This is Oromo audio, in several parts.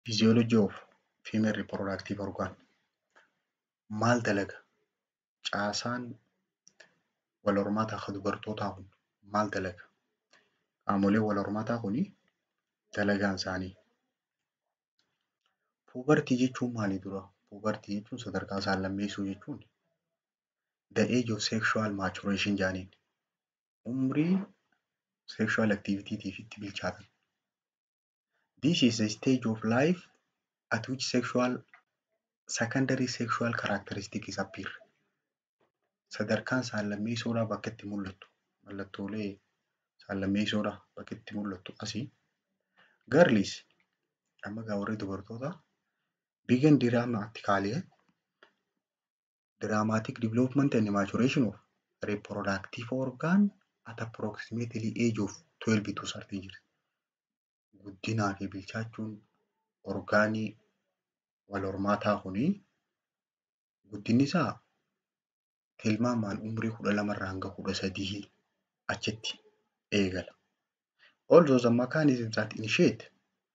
Physiology of female reproductive organ maal dalaga? Caasaan wal hormaataa kan dubartootaa kun maal dalaga? Qaamoleen wal hormaataa kuni dalagaan isaanii Puubartii jechuun maali dura? Puubartii jechuun sadarkaa saallammeessuu jechuuni. The age of sexual maturation jedhaniin. Umrii sexual activity itti bilchaatan. This is a stage of life at which sexual secondary sexual characteristics appear. Sadarkaan saallammeessuudhaa bakka itti mul'attu. Mallattoolee saallammeessuudhaa bakka itti mul'attu asii. Girls amma gaa warri dubartootaa begin dramatically dramatic development and maturation of reproductive organ at approximately age of 12 to 13 years. Guddinaa fi bilchaachuun orgaanii wal hormaataa kunii guddinni isaa tilmaamaan umrii kudha lamarraa hanga kudha sadii achitti eegala. Also the mechanisms that initiate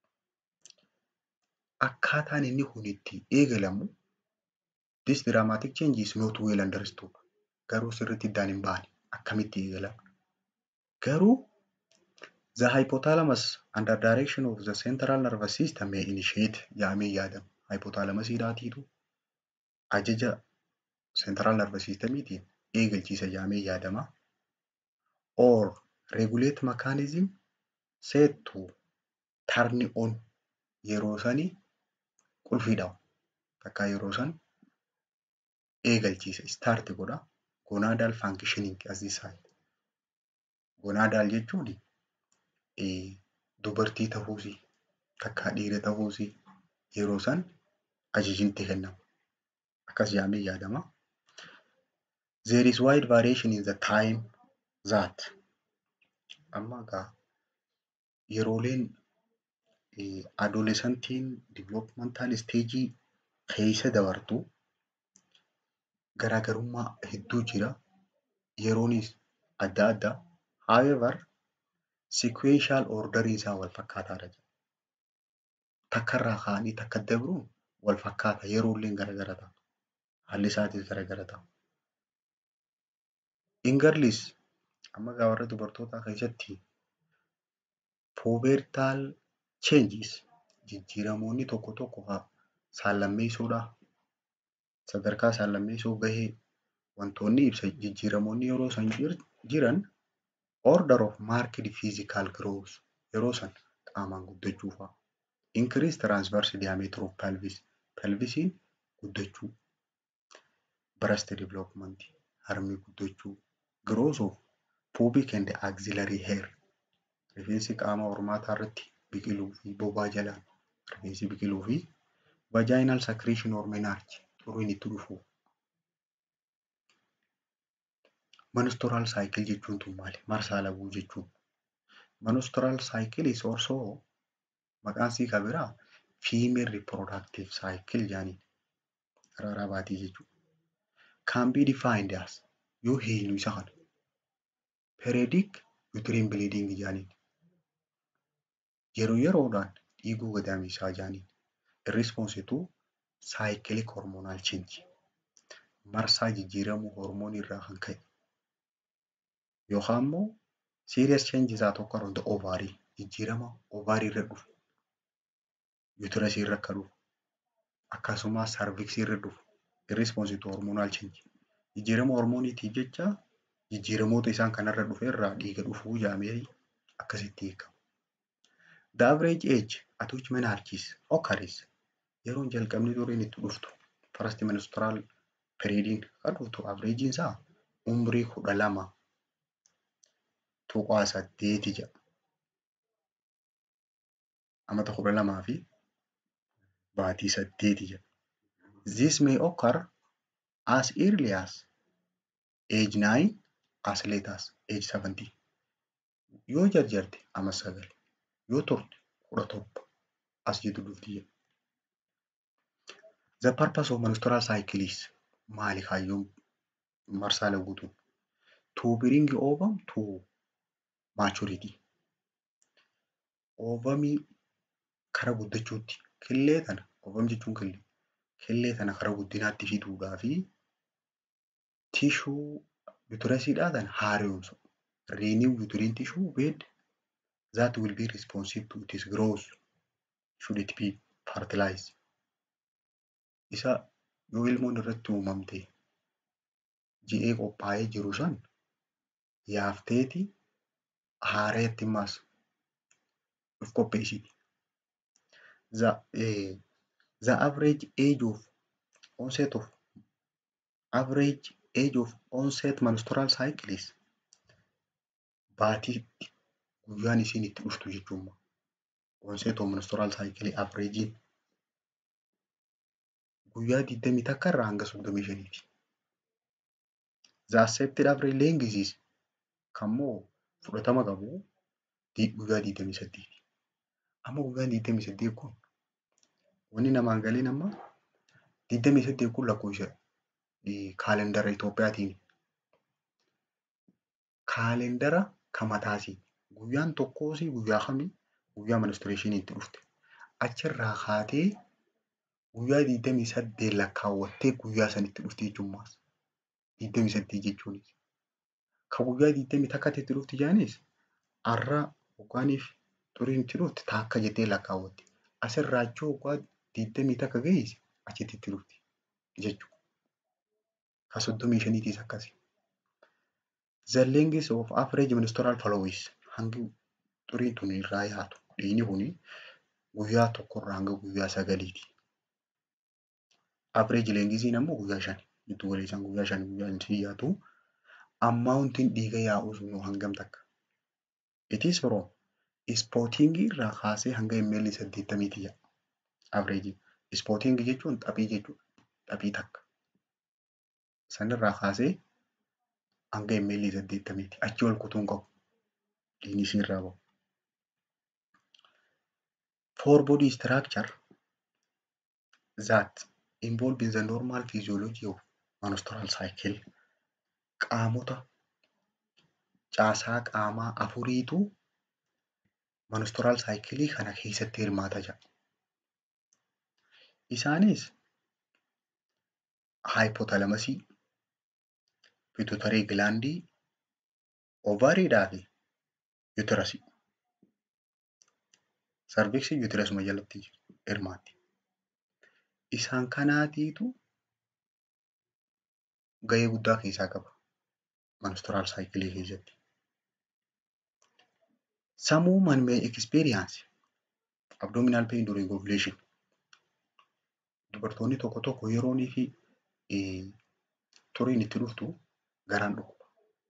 akkaataan inni kun itti eegalamu this dramatic change is not well understood. Garuu sirriitti iddaan hin baane akkamitti eegalama. Garuu the hypothalamus under direction of the central nervous system may initiate jedhamee yaadama. Hypothalamusiidhaatiitu ajaja central nervous systemiitiin eegalchiisa jedhamee yaadama. Or regulate mechanism set to turn on yeroo sanii qulfiidha. Takka yeroo san eegalchiisa start godha. Gonadal functioning as this side. Gonadal jechuun dubartii ta'uusii takka dhiira ta'uusii yeroo san ajajni kennama. Akkas jedhamee yaadama. There is wide variation in the time that amma egaa yerooleen adolescentiin developmental stage keessa dabartu garaagarummaa hedduu jira. Yeroonis adda adda. However, sequential ordering isaa wal fakkaataadha. Takkarraa ka'anii takka dabruun wal fakkaata. Yeroolleen garaagara ta'a. Haalli isaatis garaagara ta'a. In girls amma egaa warra dubartootaa keessatti pubertal changes jijjiiramoonni tokko tokko saallammeessuudhaa sadarkaa saallammeessuu gahee wantoonni ibsa jijjiiramoonni yeroo san jiran order of marked physical growth yeroo san qaamaan guddachuu fa'a. Increase transverse diameter of pelvis pelvisiin guddachuu. Breast development harmi guddachuu. Growth of pubic and axillary hair rifeensi qaama hormaataa irratti biqiluu fi bobaa jalaan rifeensi biqiluu fi vaginal secretion or menarche xuruun itti dhufu. Menstrual cycle jechuun tun maali? Marsaa laguu jechuun. Menstrual cycle is also maqaan isii kan biraa female reproductive cycle jedhaniin. Sarara baatii jechuudha. Can be defined as yoo eenyu isa kana. Periodic uterine bleeding jedhaniin. Yeroo yeroodhaan dhiiguu gadameessaa jedhaniin. In response to cyclic hormonal change. Marsaa jijjiiramuu hormoonii irraa kan ka'e. Yookaan immoo serious changes that occur on the ovary. Jijjiirama ovaarii irra dhufu. Uterus irra akka dhufu. Akkasumas cervix irra dhufu. In response to hormonal change. Jijjiirama hormooniitiif jecha jijjiiramoota isaan kanarra dhufe irraa dhiiga dhufuu jedhamee akkasitti hiikama. The average age at which menarche occurs yeroon jalqabni duriin itti dhuftu first menstrual periodiin kan dhuftu average isaa umrii kudha lama tuqaa saddeeti jedha. Amata kudha lamaa fi baatii saddeeti jedha. This may occur as early as age 9 as late as age 17. Yoo jarjarte ama sagal yoo turte kudha torba as jedhu dhufti jedha. The purpose of menstrual cycle is maali kaayyoon marsaa laguutu? To bring ovum to maturity. Oovamii kara guddachuutti killee tana ovum jechuun killee killee tana karaa guddinaatti fiduudhaa fi tishuu yuutiresiidhaa tana haaromsu. Renew uterine tissue bed that will be responsive to its growth should it be fertilized. Isa yoo ilmoon irratti uumamte ji'ee qophaa'ee jiru san yaafteeti haareetti maas of qopheessiti. The, eh, the average age of onset of average age of onset menstrual cycle is baatiitti guyyaan isiin itti dhuftu jechuudha. Onset of menstrual cycle average guyyaa 20 takka irraa hanga 35 ti. The accepted average length is kammoo fudhatama qabu guyyaa 28 ti. Amma guyyaan 28 kun wanni namaan galiin amma 28 kun lakkoofsa kaalendara Itoophiyaatiin kaalendara kan mataasii guyyaan tokkoos guyyaa kamii guyyaa ministireeshinii itti dhufte achirraa kaatee guyyaa 28 lakkaawwattee guyyaa sanitti dhufte jechuun 28 jechuunis. Kan guyyaa 20 takkatti itti dhufti jaanis har'a yookaaniif xuriin itti dhufte taakka jettee lakkaawwatte. Asirraa achii waggaa 20 takka geesse achitti itti dhufti jechuudha. Kan 35tiis akkasi. The length of average menstrual flow is hangi xuriin tun irraa yaatu dhiigni kuni guyyaa tokkorraa hanga guyyaa sagaliiti. Average lengisiin ammoo guyyaa shani. Giddu galeessaan guyyaa shani guyyaa inni yaatu. Ammaawuntiin dhiiga yaa'uu sun hangam takka. It is from spotting irraa kaasee hanga ml saddeettamiiti ya'a. Average. Spotting jechuun xaphii jechuudha. Xaphii takka. Sanirraa kaasee hanga ml saddeettamiiti. Achi ol kutuu hin qabu. Dhiigni isiirraa bahu. For body structure that involve in the normal physiology of menstrual cycle qaamota caasaa qaamaa afuriitu menstrual cycle kana keessatti hirmaata jira. Isaanis hypothalamasii, pituitary glandii, ovariidhaa fi uterasii. Sarviksi uterasuma jalatti hirmaatti. Isaan kanaatiitu gahee guddaa keessaa qaba. Menstrual cycle keessatti. Some women may experience abdominal pain during ovulation. Dubartoonni tokko tokko yeroonii fi xuriin itti dhuftu garaan dhukkuba.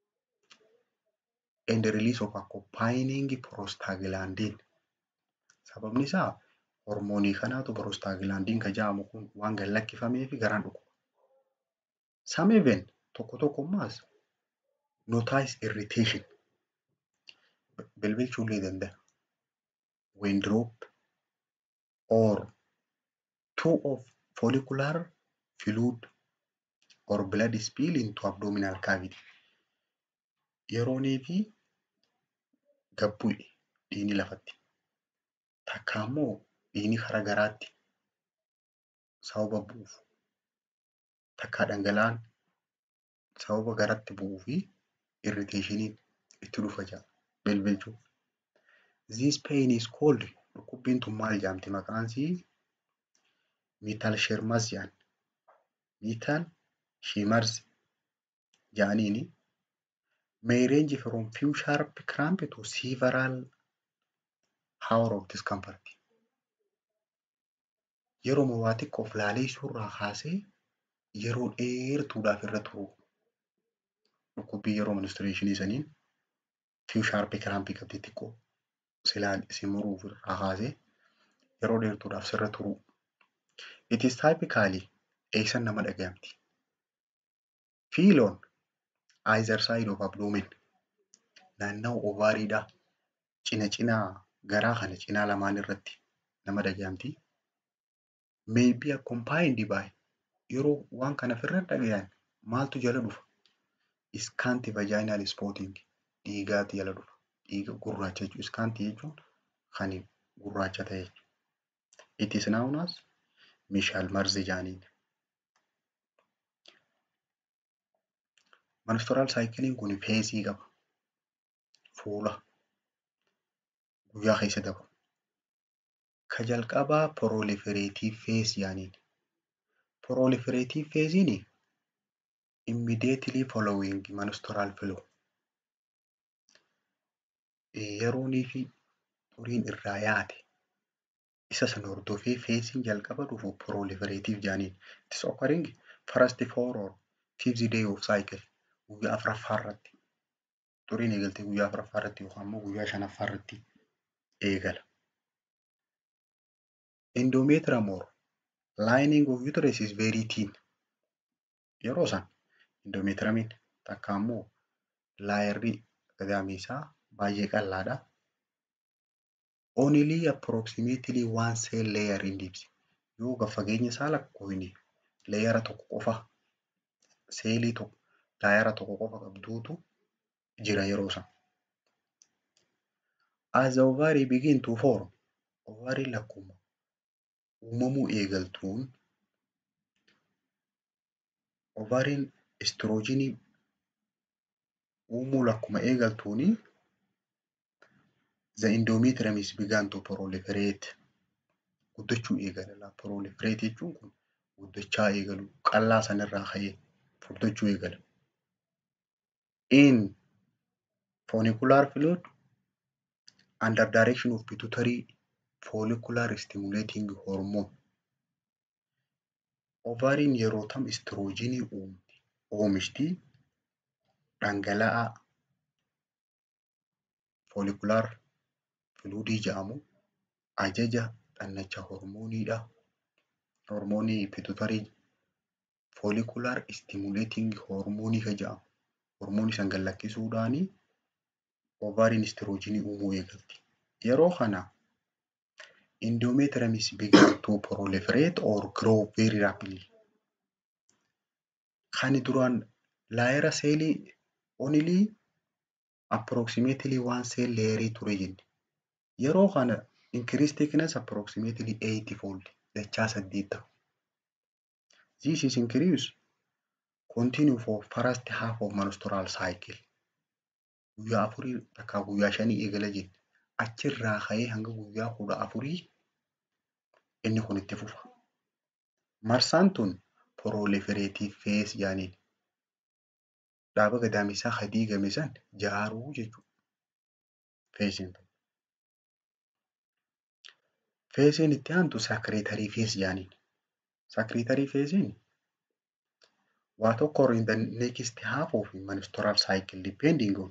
And the release of accompanying prostaglandin. Sababni isaa hormoonii kanaatu prostaglandin kan jedhamu kun waan gad lakkifamee fi garaan dhukkuba. Some even tokko tokko ammaas notice irritation. Bilbilchuu illee danda'a. When drop or two of follicular fluid or blood spill into abdominal cavity. Yeroonii fi gabbu'e dhiigni lafatti. Takka immoo dhiigni karaa garaatti sababa bu'uuf takka dhangala'aan sababa garatti bu'uu fi irriteeshiniin itti dhufa jira bilbilchuu. This pain is called dhukkubbiin tun maal jedhamti maqaan isii meetalshermazian meetal shimers jedhaniini may range from few sharp cramp to several hour of discomfort. Yeroo waa xiqqoof laaleessuu irraa kaasee yeroo dheertuudhaaf irra turu. Dhukkubbii yeroo ministireeshinii saniin few sharp cramp qabdi xiqqoo silaan isin muruuf irraa kaasee yeroo dheertuudhaaf sirra turu. It is typically eessan nama dhagayamti. Feel on either side of abdomen naannawaa ovaariidhaa cina cinaa garaa kana cinaa lamaan irratti nama dhagayamti. May be accompanied by yeroo waan kana ofirra dhagayan maaltu jala dhufa? Scanty vaginal spotting dhiigaatu jala dhufa. Dhiiga gurraacha jechuudha. Scanty jechuun kan gurraacha ta'e jechuudha. It is known as Michel Marzi jaaniin. Menstrual cyclein kun feesii qaba. Fuula guyyaa keessa dabru. Ka jalqabaa proliferative phase jaaniin. Proliferative phasein immediately following menstrual flow. Yeroonii fi xuriin irraa yaate isa san hordofee feesiin jalqaba dhufu proliferative jaaniin. It is occurring first four or fifth day of cycle. Guyyaa afuraffaa irratti. Xuriin eegaltee guyyaa afuraffaa irratti yookaan immoo guyyaa shanaffaa irratti eegala. Endometrium or lining of uterus is very thin. Yeroo san endometriumiin takka immoo laayirri gadaamii isaa baay'ee qal'aadha. Only approximately one cell layer in depth. Yoo gad fageenya isaa lakkoofne leeyara tokko qofa seelii tokko laayara tokko qofa qabduutu jira yeroo san. As the ovary begin to form, ovariin lakkuma uumamuu eegaltuun ovariin istiroojiinii uumuu lakkuma eegaltuuni the endometrium is began to proliferate. Guddachuu eegala. Proliferate jechuun kun guddachaa eegalu qal'aa sanirraa ka'ee furdachuu eegala. In follicular fluid under direction of pituitary follicular stimulating hormone. Ovariin yeroo tam istiroojiinii uumti oomishti dhangala'aa follicular fluidii jedhamu ajaja dhannacha hormooniidha. Hormoonii pituitary follicular stimulating hormoonii ka jedhamu. Hormoonii san gad lakkisuudhaani ovariin istiroojiinii uumuu eegalti. Yeroo kana endometrium is began to proliferate or grow very rapidly. Kan duraan laayira seelii only approximately one cell layerii ture jenne. Yeroo kana increase thickness approximately 80 fold dachaa saddeet ta'u. This is increase continue for first half of menstrual cycle. Guyyaa afurii takkaa guyyaa shanii eegala jenne. Achirraa ka'ee hanga guyyaa kudha afurii inni kun itti fufa. Marsaan tun proliferative phase jaaniin. Dhaaba gadaamisaa ka diigame san jaaruu jechuudha. Feesiin tun. Feesiin itti aantu secretory phase jaaniin. Secretory phasein waa tokko in the next half of menstrual cycle depending on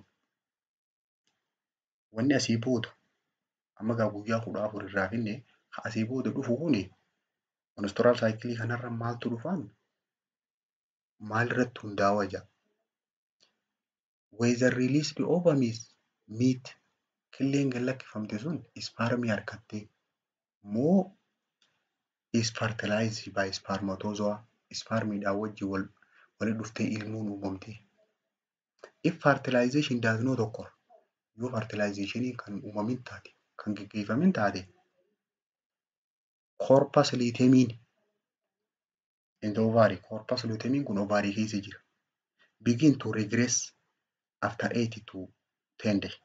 wanni asii booda amma gaa guyyaa kudha afur irraa finne ka asii booda dhufu kuni menstrual cycle kanarra maaltu dhufaan maalirratti hundaa'aa jira. Whether released ovaries meet killeen gad lakkifamte sun ispaarmii harkattee moo is fertilized by spermatozoa ispaarmiidhaan wajjin wal walitti dhuftee ilmuun uumamte. If fertilization does not occur yoo fertilizationii kan uumamin taate kan gaggeeffamin taate corpus luteamiin in the ovary corpus luteamiin kun ovary keessa jira. Begin to regress after 8 to 10 day.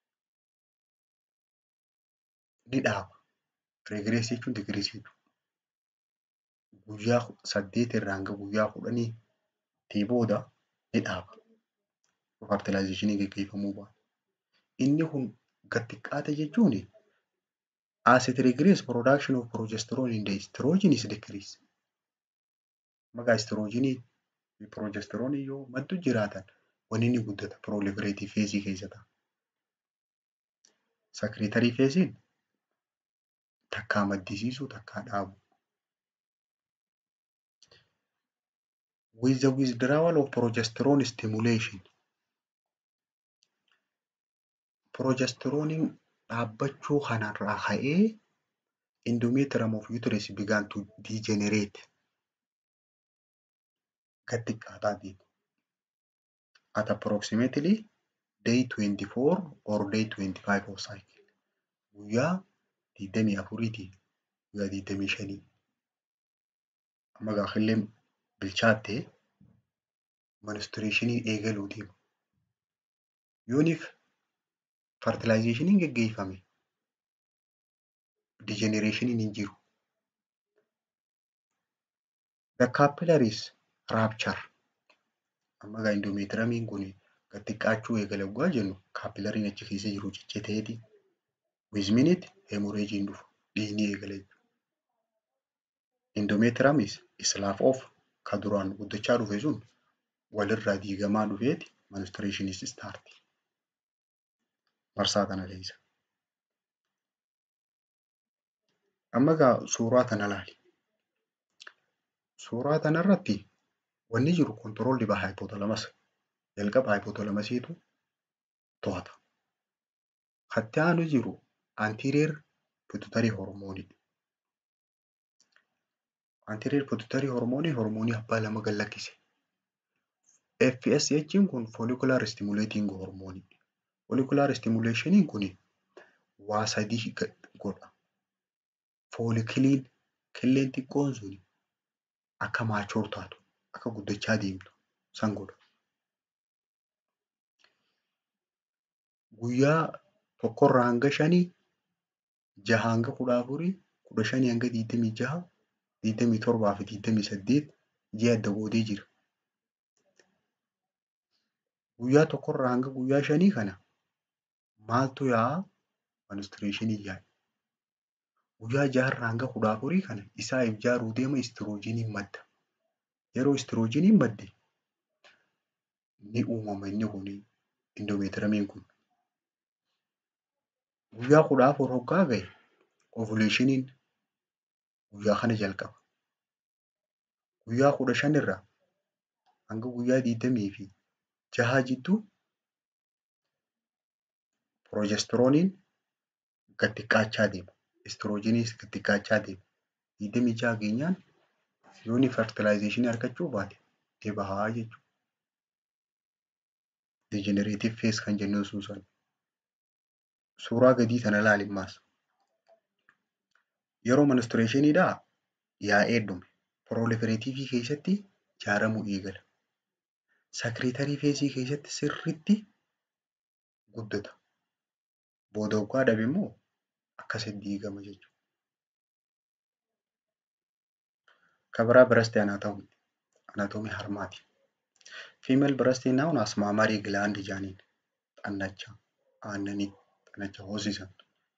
Ni dhaaba. Regress jechuun decrease jechuudha. Guyyaa saddeet irraa hanga guyyaa kudhanii tii booda ni dhaaba. Fertilizationii gaggeeffamuu baate. Inni kun gad xiqqaate jechuun as it regress production of progesterone in the estrogen is decrease. Maqaa estrogenii fi progesteronii yoo maddu jiraatan wanni ni guddata proliferative phase keessa ta'a. Secretory phasein takkaa maddisiisuu takkaa dhaabu. With the withdrawal of progesterone stimulation Progesteroniin dhaabbachuu kanarraa ka'ee endometrium of uterus began to degenerate. Gad xiqqaataa deema. At approximately day 24 or day 25 of cycle. Guyyaa 24 tii guyyaa digdamii shanii. Amma gaafa illee bilchaatte menstruationiin eegaluu deema. Yooniif fertilizationiin geggeeffame degeneration hin jiru. The capillaries rupture amma egaa endometriumiin kun gad xiqqaachuu eegala yoggaa jennu kaapilariin achi keessa jiru cicciteeti with minute hemorrhagein dhufu dhiigni eegala jechuudha. Endometriumis slaaf of ka duraan guddachaa dhufe sun walirraa diigamaa dhufeeti menstruationis start. Marsaa kana keessa. Amma egaa suuraa kana ilaali. Suuraa kanarratti wanni jiru controlled by hypothalamus. Jalqaba hypothalamasiitu to'ata. Katti aanu jiru anterior pituitary hormone. Anterior pituitary hormone hormoonii abbaa lama gad lakkise. FSH kun follicular stimulating hormone. Follicular stimulationiin kun waa sadii godha. Follikiliin killeen xiqqoon sun akka maachoor taatu akka guddachaa deemtu san godha. Guyyaa tokkorraa hanga shanii jaha hanga kudha afurii kudha shanii hanga digdamii jaha digdamii torbaa fi digdamii saddeet ji'a adda qoodee jira. Guyyaa tokkorraa hanga guyyaa shanii kana maaltu yaa'a menstruationii yaa'a. Guyyaa jaharraa hanga kudha afurii kana isaa ijaaruu deema istiroojiiniin madda. Yeroo istiroojiiniin madde ni uumama inni kun endometriumiin kun. Guyyaa kudha afur hoggaa gahe ovulationiin guyyaa kana jalqaba. Guyyaa kudha shanirraa hanga guyyaa digdamii fi jaha jidduu pirojestirooniin gad xiqqaachaa deema. Istiroojiiniis gad xiqqaachaa deema. Digdamii jaha geenyaan yooni fertilization argachuu baate deebi'aa jechuudha. Degenerative phase kan jennuun sun sana. Suuraa gadii kana ilaali ammaas. Yeroo menstruationiidhaa yaa'ee dhume. Proliferative keessatti ijaaramuu eegala. Secretory phase keessatti sirriitti guddata. Booda hoggaa dhabe immoo akkasitti diigama jechuudha. Kabiraa breast anatomy anatomy harmaati. Female breast is known as mammary gland jaaniin xannacha aannanii xannacha hoosisan.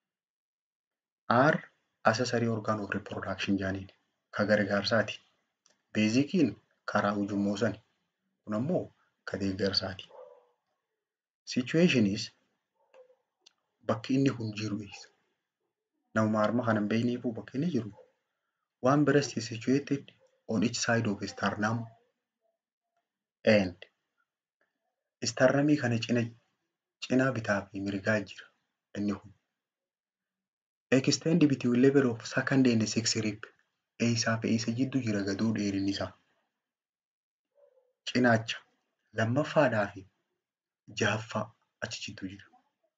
R accessory organ of reproduction jaaniin ka gargaarsaati. Beezikiin karaa ujummoo sani. Kun ammoo ka deeggarsaati. Situation is bakki inni kun jiru eessa? Namuma harma kana hin beekneefuu bakki inni jiru one breast is situated on each side of sternum and sternumii kana cina cinaa bitaa fi mirgaa jira inni kun. Extend between level of second and sixth rib eessaa fi eessa jidduu jira gaduu dheerinni isaa. Cinaacha lammaffaadhaa fi jahaffaa achi jidduu jira.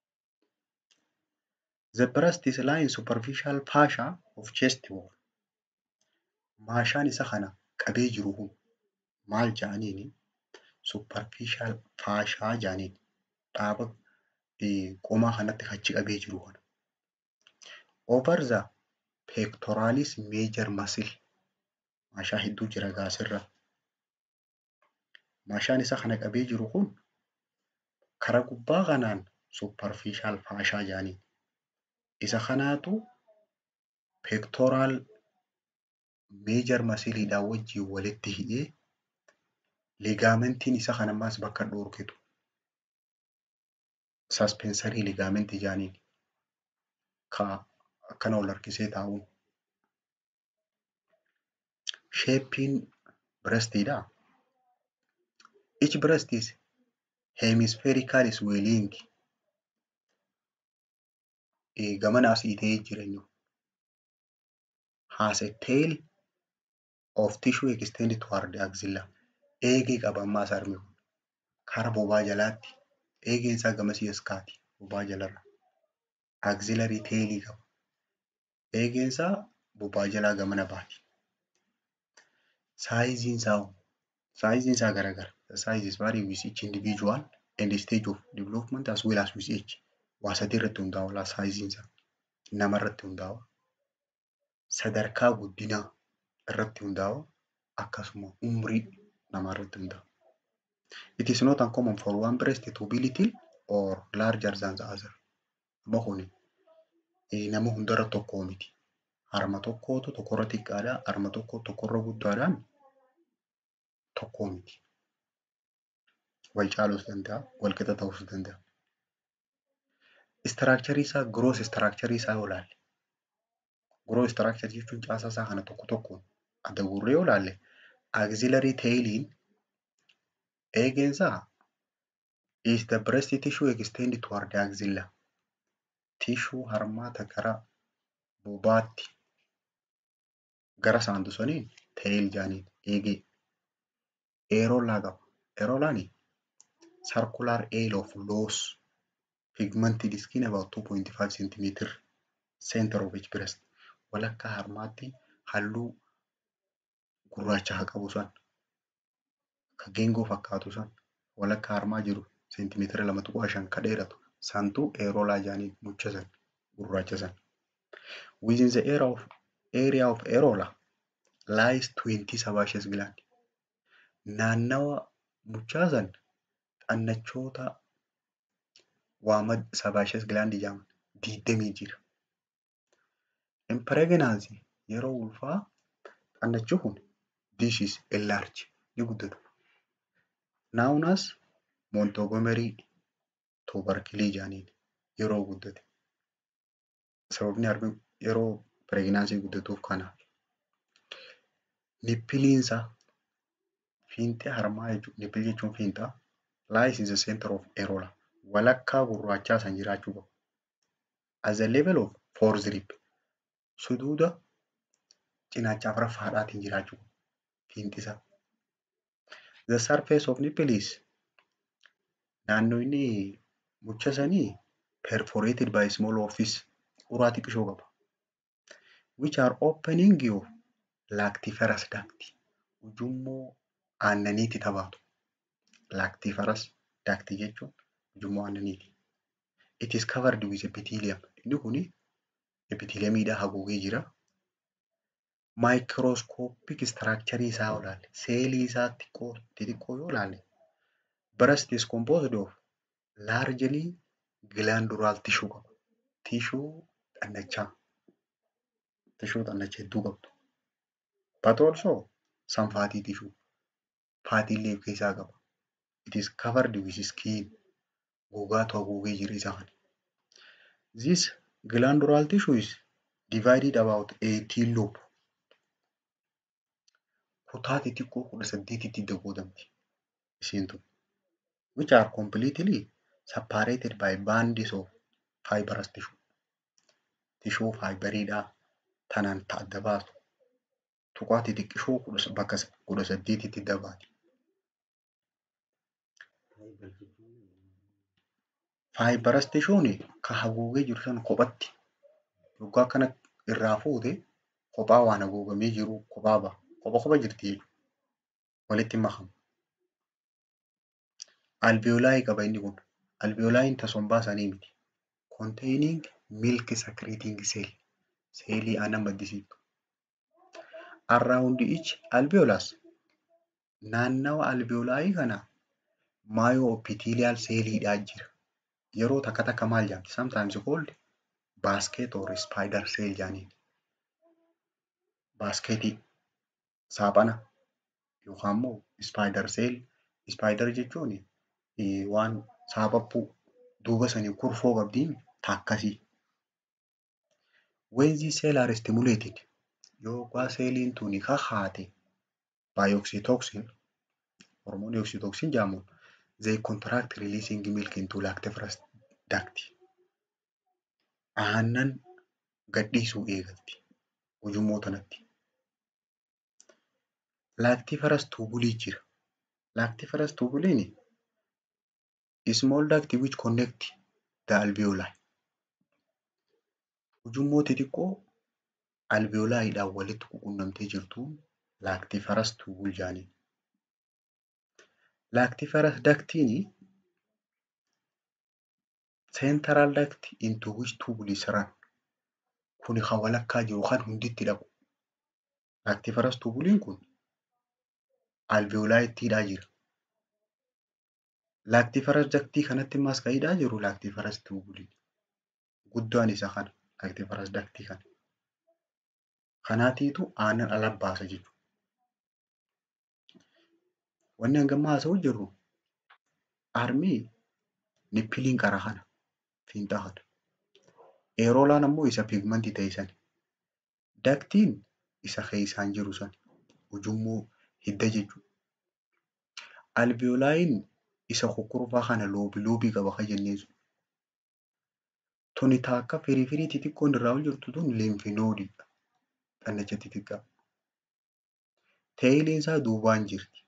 The breast is lying superficial fascia of chest wall. Maashaan isa kana qabee jiru kun maal jedhaniini superficial fascia jedhaniin dhaaba qomaa kanatti achi qabee jiru kana. Over the pectoralis major muscle maashaa hedduu jira gaasirra. Maashaan isa kana qabee jiru kun karaa gubbaa kanaan superficial fascia jedhaniin. Isa kanaatu pectoral major muscleidhaan wajjin walitti hidhee ligaamentiin isa kana ammaas bakka dhoorkitu. Suspensory ligament jedhaniin. Ka akkana ol harkisee taa'uun. Shapein breastidha. Each breast is hemispherical swelling. Gamana asii ta'ee jira inni. Has a tail of tissue extended toward the axilla. Eegee qaba ammaas harmi kun. Kara bobaa jalaatti. Eegeen isaa gamasii as kaati. Bobaa jalarra. Axillary tailii qaba. Eegeen isaa bobaa jalaa gamana baati. Saayiziin isaa hoo? Saayiziin isaa garagara. The size is vary with each individual and stage of development as well as with age. Waa sadii irratti hundaa'a saayiziin isaa. Nama irratti hundaa'a. Sadarkaa guddinaa irratti hundaa'a. Akkasuma umrii namaa irratti hundaa'a. It is not uncommon for one breast to be little or larger than the other. Amma kuni nama hundarra tokkoo miti. Harma tokkootu tokkorra xiqqaadha. Harma tokko tokkorra guddaadhaan tokkoo miti. Wal caaluus danda'a. Wal qixa ta'uus danda'a. Istiraakcharii isaa gross istiraakcharii isaa yoo ilaalle. Gross istiraakcharii jechuun caasaa isaa kana tokko tokkoon adda guurree yoo ilaalle auxiliary tailiin eegeensaa is the breast tissue extend toward the axilla. Tishuu harmaata gara bobaatti gara saantu saniin tail jaaniin eegee eeroolaa qaba. Eeroolaan circular ale of loose pigmented skin about 2.5 centimeter center of each breast. Walakkaa harmaatti halluu gurraacha haa qabu san ka geengoo fakkaatu san walakkaa harmaa jiru seentimeetira lama tuqaa shan ka dheeratu santu eeroolaa jaaniin mucha san gurraacha san. Within the area of, area of areola lies 20 sebaceous gland. Naannawa muchaa san xannachoota waama sebaceous gland jedhaman digdamii jira. In pregnancy yeroo ulfaa xannachi kun this is enlarge ni guddatu. Known as Montgomery tubercle jaaniin yeroo guddate. Sababni harmi yeroo pireeginaansii guddatuuf kana. Nippiliinsaa fiinxee harmaa jechuudha. Nippil jechuun fiinxaa. Lies in the center of areola. Walakkaa gurraachaa san jiraachuu qabu. At the level of fourth rib. Suduuda cinaachaaf raffaadhaatiin jiraachuu qabu. Fiinxisaa. The surface of nipple is naannoo inni mucha sanii perforated by small orifice uraa xiqqishoo qaba. Which are opening of lactiferous duct. Ujummoo aannaniitti taphatu. Lactiferous duct jechuun ujummoo aannaniiti. It is covered with epithelium. Inni kuni epitheliumiidhaan haguugee jira. Microscopic structure isaa yoo ilaalle, seelii isaa xiqqoo xixiqqoo yoo ilaalle, breast is composed of largely glandular tissue qaba. Tishuu xannachaa. Tishuu xannachaa hedduu qabdu. But also some fatty tissue. Faatii illee of keessaa qaba. It is covered with skin. Gogaatu haguugee jira isa kana. This glandular tissue is divided about 18 lobe. Kutaa xixiqqoo kudha saddeetitti qoodamti. Isheen tun. Which are completely separated by bands of fibrous tissue. Tishuu faayibariidhaa tanaan adda baastu. Tuqaa xixiqqishoo bakka kudha saddeetitti dabaati. Fibrous tishuun ka haguugee jiru sana kophatti yoggaa akkana irraa fuute kophaa waan haguugamee jiru kophaa ba'a. Kopha kopha jirti jechuudha. Walitti hin makamu. Alveolaayi qaba inni kun. Alveolaayiin tasombaa sanii miti. Containing milk secreting cell. Seelii aannan maddisiiftu. Around each alveolus naannawa alveolaayii kana myoepithelial seeliidhaa jira. Yeroo takka takka maal jedhamti? Sometimes called basket or spider cell jedhaniin. Baaskeetii saaphana yookaan immoo spider cell. Spider jechuun waan saaphaphuu duuba sanii kurfoo qabdiin taakkasii. When these cells are stimulated yookaan seeliin tuni kakaate by oxytocin hormoonii oxytocin jedhamuun they contract releasing milk into lactiferous duct. Aannan gadhiisuu eegalti ujummoo tanatti. Lactiferous tubulii jira. Lactiferous tubuliin small duct which connect the alveoli. Ujummoo xixiqqoo alveolaayiidhaan walitti quunnamtee jirtuun laaktiferas tuubul jedhaniin. Laaktiferas daktiini central duct into which tubule is run. Kuni kan walakkaa jiru kan hunditti dhaqu. Laaktiferas tuubuliin kun alveolaayittiidhaa jira. Laaktiferas daktii kanatti immas kan hidhaa jiru laaktiferas tuubulii. Guddaan isa kana laaktiferas daktii kana. Kanaatiitu aannan ala baasa jechuudha. Wanni hangamma haasa'uu jirru armii nippiliin qara kana fiinxaa kana. Eeroolaan ammoo isa pigmentii ta'e sana. Daktiin isa keessaan jiru sana. Ujummoo hidda jechuudha. Alveolaayiin isa kukkurfaa kana loobii loobii qaba kan jenneen sun. Tuni taakka firii firii xixiqqoon irraa ol jirtu tun limfinoodiidha. Dhanacha xixiqqaa. Teeyiliin isaa duubaan jirti.